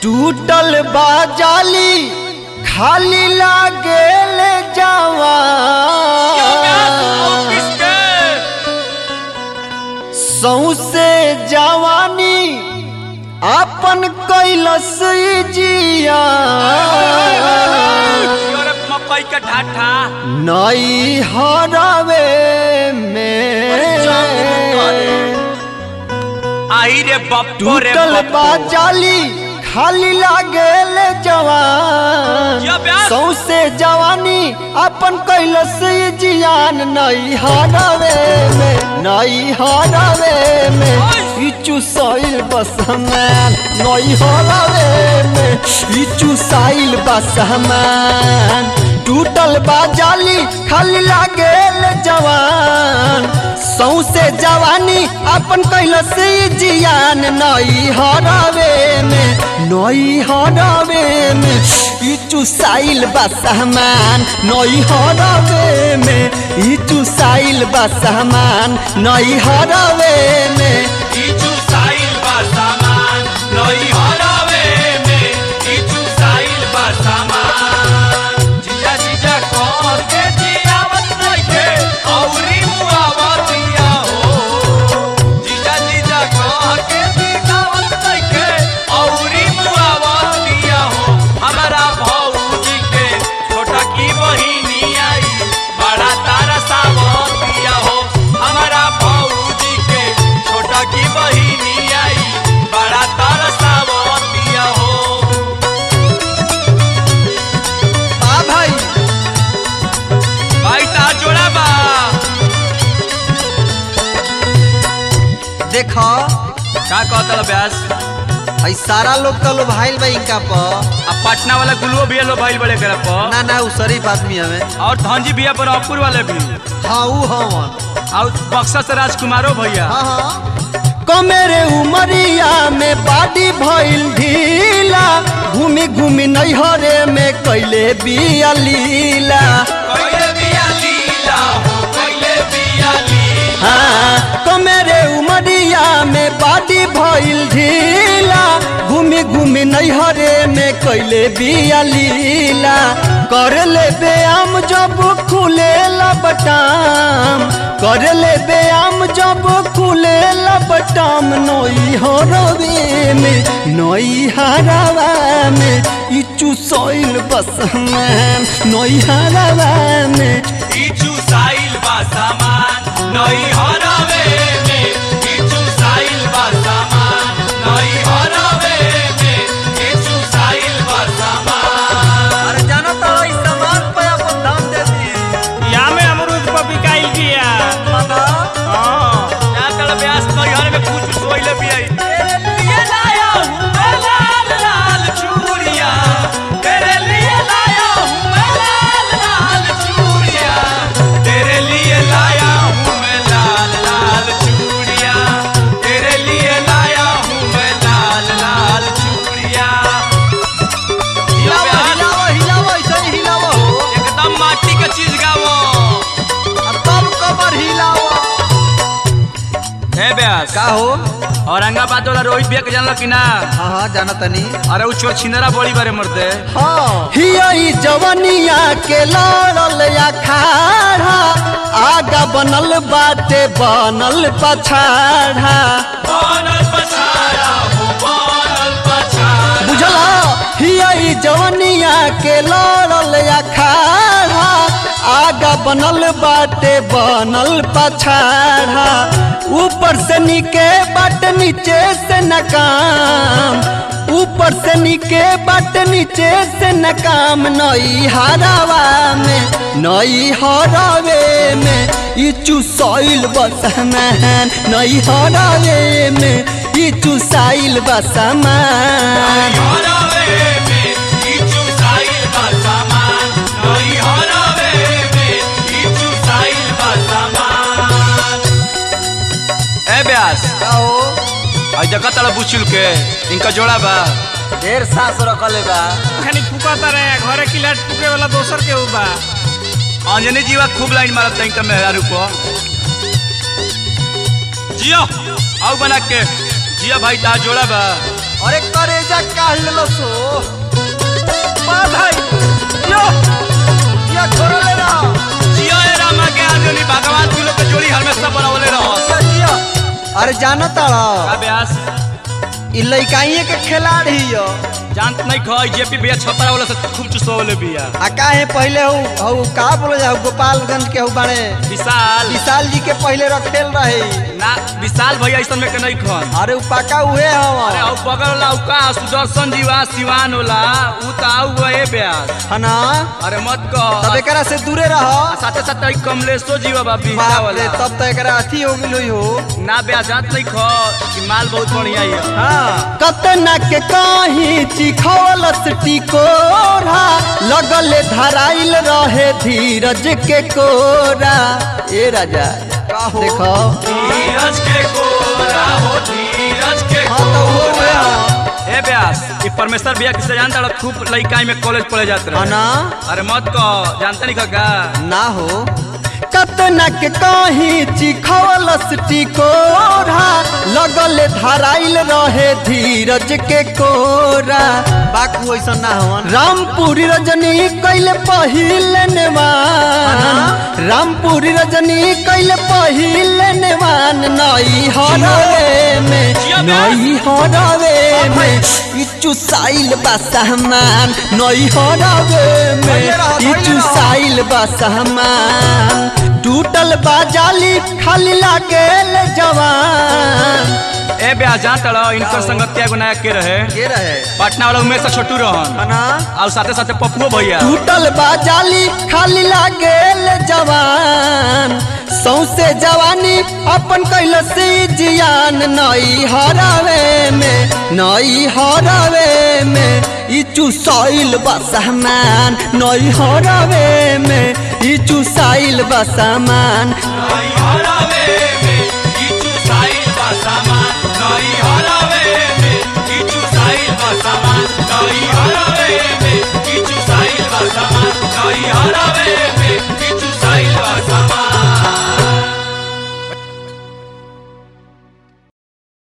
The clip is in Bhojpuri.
टूटल बाजाली खाली लागेल जावा सौसे जवानी अपन कैलस जिया मकई के ढाठा नई हरावे में आई रे बप्पो रे टूटल बप्पो। बाजाली खाली लागेल जवान या ब्यास। सौसे जवानी अपन कैलस जियान नई हरावे में नई हरावे में इचू साइल बसमान नई हरावे में इचू साइल बसमान टूटल बाजाली खाली लागेल जवान सौसे जवानी अपन कैलस जियान नई हरावे में नई हरावे में इचू साइल बसमान नई हरावे में इचू साइल बसमान नई हरावे में इचू साइल बा सामान नई हरावे में इचू साइल बा सामान जीजा जीजा कौन के जियावत नइखे औरी मुआवतिया हो जीजा जीजा कौन के जियावत नइखे औरी मुआवतिया हो हमारा भौजी के छोटा की बहिनी आई बड़ा तारा सावतिया हो हमारा भौजी के छोटा की बहिनी आई बड़ा तारा सावतिया हो आ भाई भाई ता जोड़ा बा देखो का कहता ब्यास आई सारा लोग तो लो भाईल बा इनका पर अब पटना वाला गुलुओ भी लो भाई बड़े करे पर ना ना उ शरीफ आदमी हमें और धनजी भैया पर अपुर वाले भी हाँ उ हवन और बक्सा से राजकुमारो भैया हाँ हाँ कमेरे उमरिया में बाडी भइल ढीला घूमी घूमी नैहरे में कैले बिया लीला कैले बिया लीला हो कैले बिया लीला हाँ कमेरे उमरिया में बाडी भइल ढीला घूमी घूमी नैहरे में कैले बिया लीला कर ले व्यायाम जब खुले बटाम कर ले व्यायाम जब खुले बटाम नई हरवे में नई हरावा में इचू सोइल बस में नई हरावा में इचू साइल बा सामान नई हरावे में इचू साइल बा सामान नई हरावे में इचू साइल बा सामान अरे जाना तो इस सामान पे अपन दाम दे दिए या में अमरूद पर बिकाइल बिया हाँ ना तड़ ब्यास नई हर में कुछ सोइले भी आई तेरे लिए लाया हूँ मैं लाल लाल चूड़िया तेरे लिए लाया हूँ मैं लाल लाल चूड़िया तेरे लिए लाया हूँ मैं लाल लाल चूड़िया तेरे लिए लाया हूँ मैं लाल लाल चूड़िया हिलावा हिलावा हिलावा ऐसे ही हिलावा हो एकदम माटी का चीज गावो अब तब कमर हिलावा है ब्यास का हो औरंगाबाद वाला रोहित भैया के जानलो कि ना हाँ हाँ जाना तनी अरे उ छोर छिंदरा बड़ी बारे मरते हाँ हियई जवनिया के लड़ल या खाड़ा आगा बनल बाटे बनल पछाड़ा बनल पछाड़ा हो बनल पछाड़ा बुझला हियई जवनिया के लड़ल या खाड़ा आगा बनल बाटे बनल पछाड़ा ऊपर से नीके बाट नीचे से नकाम ऊपर से नीके बाट नीचे से नकाम नई हरावा में नई हरावे में इचू सॉइल बसमान नई हरावे में इचू साइल बसमान हरावे में इचू साइल बा सामान नई हरावे में इचू साइल बा सामान ए ब्यास आओ आई देखा तला बुचुल के इनका जोड़ा बा ढेर सास रखले बा खाली फुकाता रहे घरे किलाट फुके वाला दोसर के बा अंजनी जीवा खूब लाइन मारत तई का मेहरारू को जियो आओ बना के जिया भाई ता जोड़ा बा अरे करेजा काढ़ लेलो सो बा भाई यो या घोरले रहो जियो ए रामा के आदमी भगवान तू लोग के जोड़ी हमेशा बनावले रहो सजिया अरे जानो का ताड़ा ब्यास इ लइकाइए के खिलाड़ी हियो जानत नहीं खई जेपी भैया छपरा वाला से खूब चुसवले बिया आ काहे पहले हु हु का बोले जाओ गोपालगंज के हु बाड़े विशाल विशाल जी के पहले रखेल रहे ना विशाल भैया ऐसा में के नहीं खन अरे उ पाका उहे अरे हवा आउ बगल वाला उ का सुदर्शन जीवा सिवान होला उ त आउ गए ब्यास है ना अरे मत कह तब एकरा से दूरे रहो साथे साथे ई कमलेशो जीवा बा बिहटा बाप रे वाला तब तो एकरा अथी हो गेल हो ना ब्यास जानत नहीं ख कि माल बहुत बढ़िया है हाँ कतना के कहीं चिखौलस टिकोरा लगले धराइल रहे धीरज के कोरा ए राजा देखो धीरज के कोरा हो धीरज के हाँ तो वो हुए हाँ। ए ब्यास ई परमेश्वर भैया किसे जानता रहा खूब लइकाई में कॉलेज पढ़े जाते हाँ रहे ना अरे मत कह जानता नहीं का ना हो कतना के कहीं चिखौलस टिकोरा लगल धराइल रहे धीरज के कोरा बाकू ऐसा ना हो रामपुरी रजनी कैले पहिले नेवान रामपुरी रजनी कैले पहिले नेवान नई हरवे में नई हरवे में ई चुसाइल बा सामान नई हरवे में ई चुसाइल बा सामान टूटल बाजाली खाली लागेल जवान ए ब्यास जानता रहा इनकर संगतिया एगो नया के रहे के रहे पटना वाला उमेश से छोटू रहन है ना और साथे साथे पप्पुओ भैया टूटल बाजाली खाली लागेल जवान सौसे जवानी अपन कैल से जियान नई हरावे में नई हरावे में ई चुसाइल बा सामान नई हरावे में ई चुसाइल बा सामान नई